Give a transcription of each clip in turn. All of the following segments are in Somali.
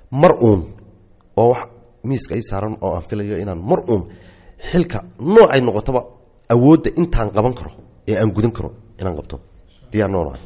mar uun oo wax miiska ay saaran oo aan filayo inaan mar uun xilka noocay noqotoba awoodda intaan qaban karo ee aan gudan karo inaan qabto diyaar noonahay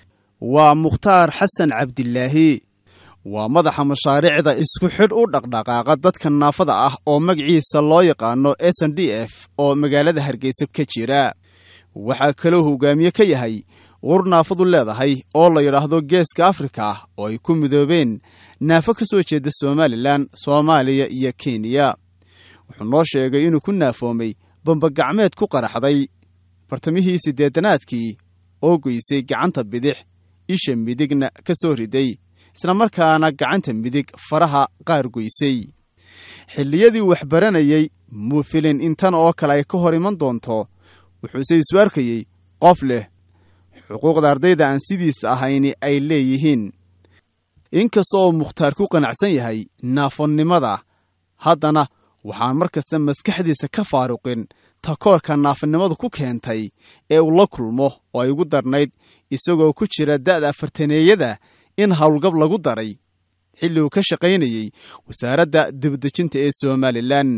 waa mukhtaar xasan cabdilaahi waa madaxa mashaariicda isku xidh u dhaqdhaqaaqa dadka naafada ah oo magaciisa loo yaqaano s n d f oo magaalada hargeysa ka jira waxaa kaloo hogaamiye ka yahay ur naafadu leedahay oo la yidhaahdo geeska afrika oo ay ku midoobeen naafo ka soo jeeda somalilan soomaaliya iyo kenya wuxuu noo sheegay inuu ku naafoomay bambagacmeed ku qaraxday bartamihii siddeetanaadkii oo goysay gacanta bidix isha midigna ka soo riday islamarkaana gacanta midig faraha qaar goysay xilliyadii waxbaranayey muu filin intan oo kale ay ka hor iman doonto wuxuuse isu arkayey qof leh xuquuqda ardayda aan sidiisa ahayni ay leeyihiin inkasta oo mukhtaar ku qanacsan yahay naafonnimada haddana waxaan mar kasta maskaxdiisa ka faaruqin takoorka naafanimadu ku keentay ee uu la kulmo oo ay ugu darnayd isagoo ku jira da'da afartaneeyada in howlgab lagu daray xilli uu ka shaqaynayey wasaaradda dibadejinta ee somalilan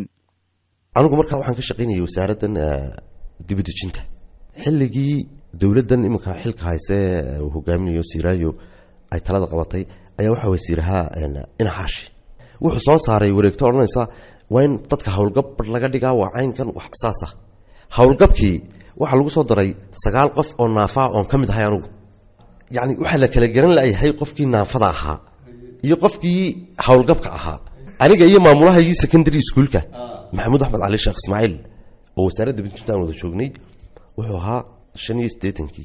anigu markaa waxaan ka shaqaynayay wasaaraddan dibadejinta xilligii dowladdan iminka xilka hayse uu hogaaminayo siraayo ay talada qabatay ayaa waxaa wasiirahaa inaxaashi wuxuu soo saaray wareegto odhanaysa waa in dadka howlgab bar laga dhigaa waa caynkan wax saasa howlgabkii waxaa lagu soo daray sagaal qof oo naafaa oon ka mid ahay anugu yacni waxaa la kala garan layahay qofkii naafada ahaa iyo qofkii howlgabka ahaa aniga iyo maamulahaygii secondary schoolka maxamuud axmed cali sheekh ismaaciil oo wasaaradda bidjinta aan wada joognay wuxuu ahaa shan iyo siddeetankii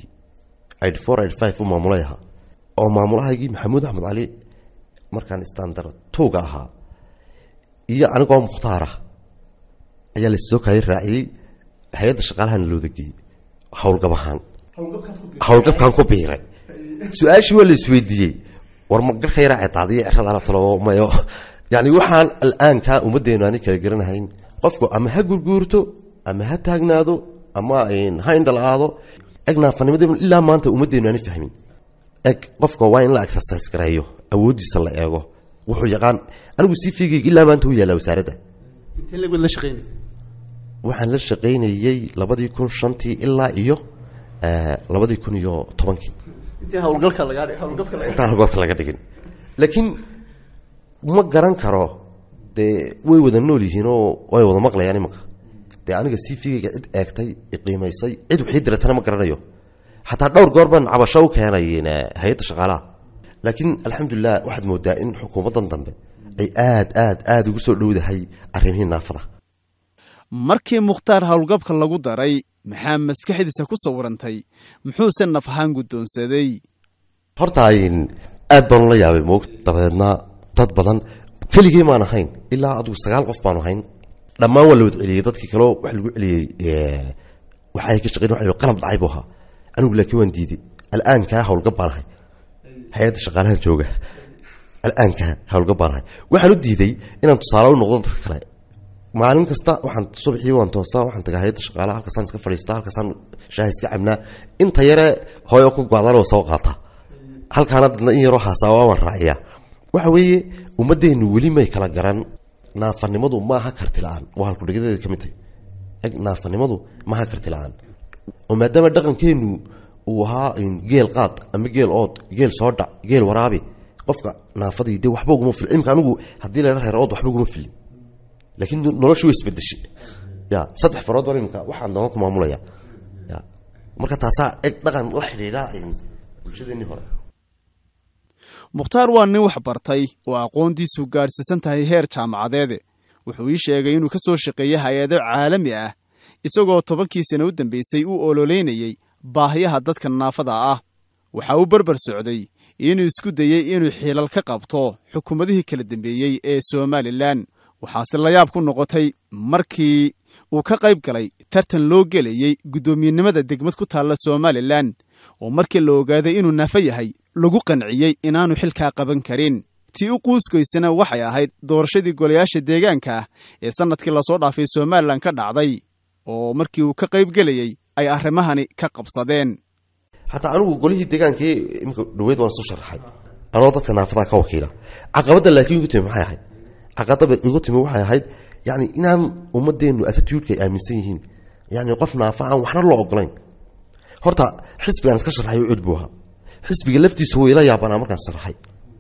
id four id five u maamulay ahaa oo maamulahaygii maxamuud axmed cali markaan standard towga ahaa iyo anigoo mukhtaara ayaa lasoo kaaya raaciyey hay-adda shaqaalahana looda geeyey howlgab ahaan howlgabkaan ku biiray su-aashii waa la isweydiiyey war ma garhka yaraa cedaadiyo cerada alabtalo mayo yani waxaan al'aankaa ummaddeenu aanay kala garanahayn qofku ama ha gurguurto ama ha taagnaado ama ha indhal-aado eg naafanimada ilaa maanta ummaddeenu aanay fahmin eg qofka waa in la exercise gareeyo awooddiisa la eego wuxuu yaqaan anigu sii fiigayga ilaa maanta u yaallaa wasaaradda waxaan la shaqaynayey labadii kun shantii ilaa iyo labadii kun iyo tobankii intaan howlgalka laga dhigin laakiin ma garan karo dee way wada nool yihiinoo way wada maqlayaan imanka dee aniga sii fiigayga cid eegtay iqiimaysay cid waxii diratana ma garanayo xataa dhowr goor baan cabasho u keenay hay-adda shaqaalaha laakiin alxamdulilah waxaad moodaa in xukuumaddan dambe ay aad aad aada ugu soo dhowdahay arrimihii naafada markii mukhtaar howlgabka lagu daray maxaa maskaxdiisa ku sawirantay muxuuse naf ahaan guddoonsaday horta aad baanu la yaabay moog dabadeedna dad badan keligii maan ahayn ilaa adugu sagaal qof baanu ahayn dhammaan waa la wad celiyey dadkii kaleo wax lagu celiyey waxay ka shaqeyn wa qalab dhacay buu ahaa anigu laakiin waan diiday al'aankaa howlgab baan ahay hay-adda shaqaalahan jooga al'aankaa howlgab baan ahay waxaan u diiday inaan tusaale u noqdo dadka kale maalin kasta waxaan subaxii waan toosaa waxaan tagaa hay-adda shaqaalaha halkaasaan iska fadhiistaa halkaasaan shaaha iska cabnaa inta yare hooyo ku go-daan waa soo qaataa halkaana dadna in yaroo haasaawa waan raaciyaa waxa weeye ummaddeenu weli may kala garan naafanimadu maaha karti la-aan waa halkudhigadeeda ka mid tahay eg naafanimadu maaha karti la-aan oo maadaama dhaqankeenu uu ahaa geel qaad ama geel ood geel soo dhac geel waraabi qofka naafadii de waxba uguma fil imka anigu haddii la reer ood waxba uguma filin laakiin noloshu way isbedeshay ya saddex farood baan imika waxaan doona ku maamulaya ya marka taasaa eg dhaqan la xidhiidha bulshadeenii hore mukhtaar waa nin wax bartay oo aqoontiisu gaadhsiisan tahay heer jaamacadeede wuxuu ii sheegay inuu ka soo shaqeeyey hay-ado caalami ah isagoo tobankii sana u dambeysay uu ololeynayey baahiyaha dadka naafada ah waxa uu berber socday inuu isku dayey inuu xiilal ka qabto xukuumadihii kala dambeeyey ee somalilan waxaase layaab ku noqotay markii uu ka qayb galay tartan loo gelayey guddoomiyenimada degmad ku taalla somalilan oo markii la ogaaday inuu naafo yahay lagu qanciyey inaanu xilkaa qaban karin tii u quuskoysana waxay ahayd doorashadii golayaasha deegaanka ah ee sannadkii lasoo dhaafay somalilan ka dhacday oo markii uu ka qayb gelayey ay arrimahani ka qabsadeen xataa anigu golihii deegaankii imika dhaweyd waan isu sharaxay anoo dadka naafadaa ka wakiila caqabadda laakiin igu timi maxay ahayd caqabada igu timi waxay ahayd yani inaan ummadeennu attitude-ka ay aaminsan yihiin yani qof naafa aan waxna loo ogolayn horta xisbigaan iska sharxay u cud buu ahaa xisbiga laftiisu wuu ila yaabanaa markaan sharxay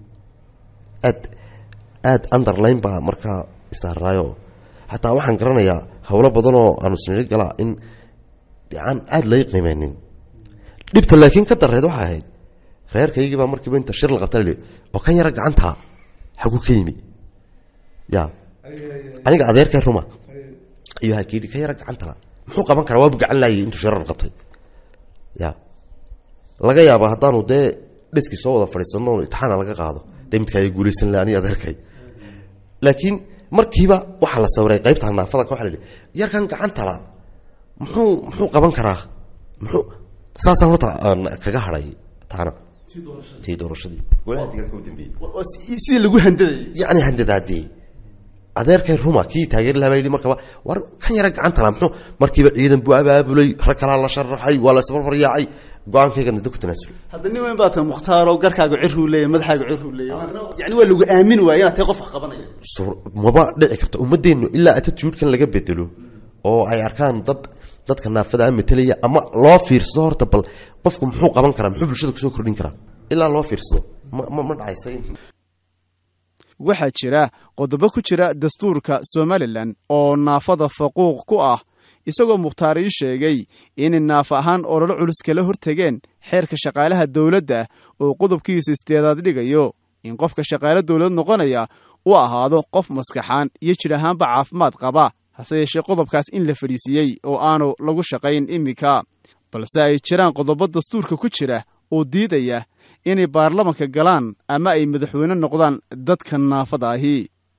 aad aad underline baa markaa isaaraayo xataa waxaan garanayaa howlo badan oo aanu siniri galaa in aan aada lay qiimeynin dhibta laakiin ka dareed waxay ahayd reerkaygii baa markiiba inta shir la qabta la oo kan yara gacantala xagu ka yimi ya aniga adeerkay ruma iyo hakiidhi ka yara gacantala muxuu qaban karaa waabu gacan laayay intuu shirar qabtay ya laga yaaba haddaanu dee dhiskii soo wada fadhiisano itixaana laga qaado dee midkaa guulaysan laha aniga adeerkay laakiin markiiba waxaa la sawiray qaybta naafada waa la hi yarkan gacantala muxuu muxuu qaban karaa muxuu saasaan horta kaga haday taana tii doorashadii golaha deegaanka u dambeeyey sidii lagu handadayay yacni handadaadee adeerkay ruma kii taageeri lahaa baa yidhi markaba war kan yara gacantala muxuu markiiba ciidan buu abaabulay rag kalaa la sharaxay waa la isbarbaryaacay go-aankaygan dada ku tanaasulay hadda nin weyn baa tahay mukhtaaro garkaaga ciruu leeyahy madaxaaga ciruu leeyahy yani waa lagu aamini waaya inaad tahay qof wax qabanaya maba dhici karto ummadeennu ilaa attitude-kan laga bedelo oo ay arkaan dad dadka naafada matelaya ama loo fiirsado horta bal qofku muxuu qaban karaa muxuu bulshada kusoo kordhin karaa ilaa loo fiirsado ma ma dhacaysa waxaa jira qodobo ku jira dastuurka somalilan oo naafada faquuq ku ah isagoo mukhtaar ii sheegay inay naafa ahaan ololo culus kala hortegeen xeerka shaqaalaha dowladda oo qodobkiisa isteedaad dhigayo in qofka shaqaale dowlad noqonaya u ahaado qof maskaxaan iyo jir ahaanba caafimaad qaba hase yeeshee qodobkaas in la fadhiisiiyey oo aanu lagu shaqayn iminka balse ay jiraan qodobo dastuurka ku jira oo diidaya inay baarlamanka galaan ama ay madaxweyne noqdaan dadka naafada ahi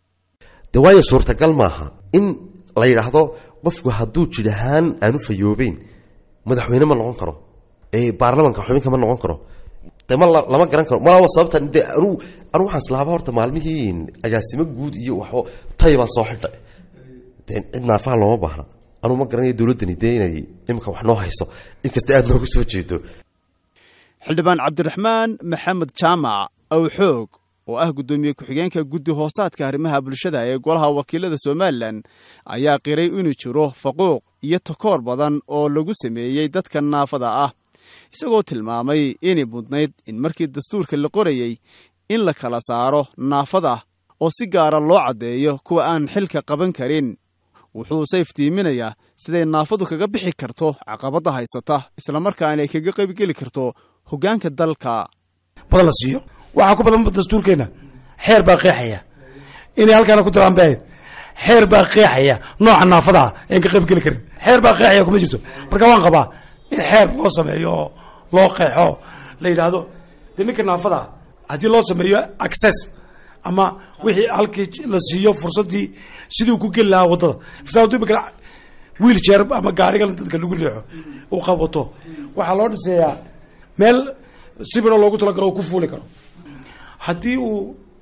de waayo suurtagal maaha in la yidhaahdo qofku hadduu jir ahaan aanu fayoobeyn madaxweyne ma noqon karo ee baarlamanka xubinka ma noqon karo de ma lama garan karo malaa sababta de anu anu waxaan islaaba horta maalmihii agaasimo guud iyo waxo tay baan soo xidhay de cid naafaha looma baahna anuu ma garanayo dowladdani dee inay imika wax noo hayso inkasta aada noogu soo jeedo xildhibaan cabdiraxmaan maxamed jaamac awxoog oo ah guddoomiye ku-xigeenka guddi hoosaadka arrimaha bulshada ee golaha wakiilada somalilan ayaa qiray inuu jiro faquuq iyo takoor badan oo lagu sameeyey dadka naafada ah isagoo tilmaamay inay mudnayd in markii dastuurka la qorayey in la kala saaro naafada oo si gaara loo caddeeyo kuwa aan xilka qaban karin wuxuuse iftiiminayaa siday naafadu kaga bixi karto caqabadda haysata islamarkaana ay kaga qaybgeli karto hoggaanka dalka badan la siiyo waxaa ku badan dastuurkeenna xeer baa qeexaya inay halkaana ku daraan bahayd xeer baa qeexaya nooca naafada ah een ka qaybgeli karin xeer baa qeexaya kuma jirto marka waan qabaa in xeer loo sameeyo oo loo qeexo la yidhaahdo dee ninka naafada ah haddii loo sameeyo access ama wixii halkii la siiyo fursaddii sidii ku geli lahaa waddada fasaadu imika wiil jeer ama gaarigan dadka lagu riixo uu qabato waxaa loo dhiseeyaa meel sibiroo loogu talagalo uu ku fuuli karo haddii uu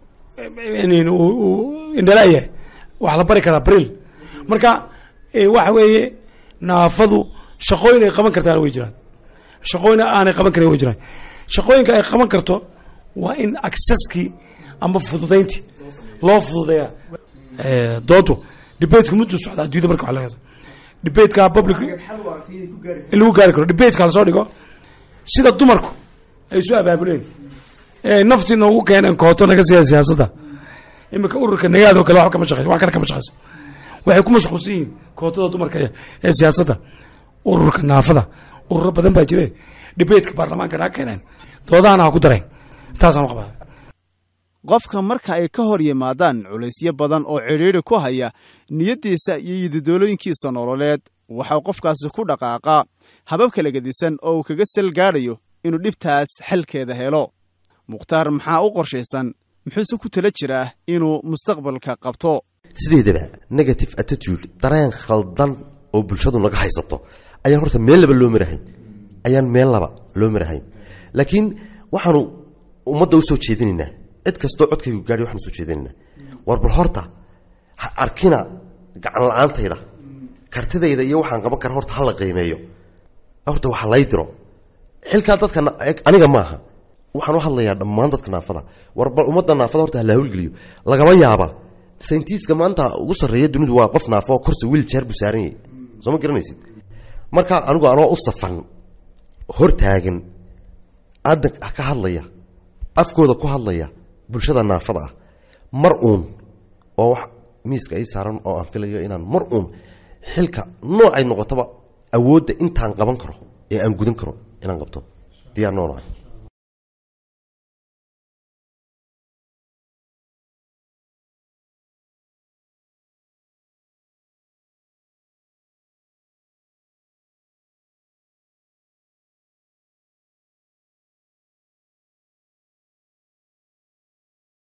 indhala yahay waxaa la bari karaa bril marka waxa weeye naafadu shaqooyin ay qaban kartaan way jiraan shaqooyin aanay qaban karin way jiraan shaqooyinka ay qaban karto waa in accesskii ama fududayntii loo fududeeya doodu debateka muddu socda adduunyada marka waa laga debateka public in lagu gaari karo debateka lasoo dhigo sida dumarku ay isu abaabuleen ee naftii noogu keeneen kooto naga siya siyaasadda imika ururka nagaadoo kale waba kama shaqeyso wax kale kama shaqeyso waxay ku mashquulsan yihiin kootada dumarka ee siyaasadda ururka naafada ururo badan baa jire debateka baarlamaanka naga keeneen doodahana ha ku dareen taasaan u qabaa qofka marka ay ka hor yimaadaan culaysyo badan oo cidhiidri ku haya niyaddiisa iyo yididolooyinkiisa nololeed waxaa qofkaasi ku dhaqaaqaa habab kala gedisan oo uu kaga sal gaadhayo inuu dhibtaas xalkeeda helo mukhtaar maxaa u qorshaysan muxuuse ku tala jiraa inuu mustaqbalka qabto sideedaba negative attitude dareen khaldan oo bulshadu naga haysato ayaan horta meel laba loo marahayn ayaan meel laba loo marahayn laakiin waxaanu ummadda u soo jeedinaynaa cid kastoo codkaygu gaadhay waxaanu soo jeedinaynaa war bal horta ha arkina gacan la-aantayda kartidayda iyo waxaan qaban kara horta hala qiimeeyo horta waxa lay diro xilkaa dadka aniga maaha waxaan u hadlayaa dhammaan dadka naafada war bal ummadda naafada horta hala hawlgeliyo lagama yaaba sayintiiska maanta ugu sarreeya dunidu waa qof naafo oo korsa wiiljeer buu saaran yahay soo ma garanaysid marka anigu anoo u safan hortaagan adan ka hadlaya afkooda ku hadlaya bulshada naafada ah mar uun oo wax miiska ii saaran oo aan filayo inaan mar uun xilka noocay noqotaba awoodda intaan qaban karo ee aan gudan karo inaan qabto diyaar noonahay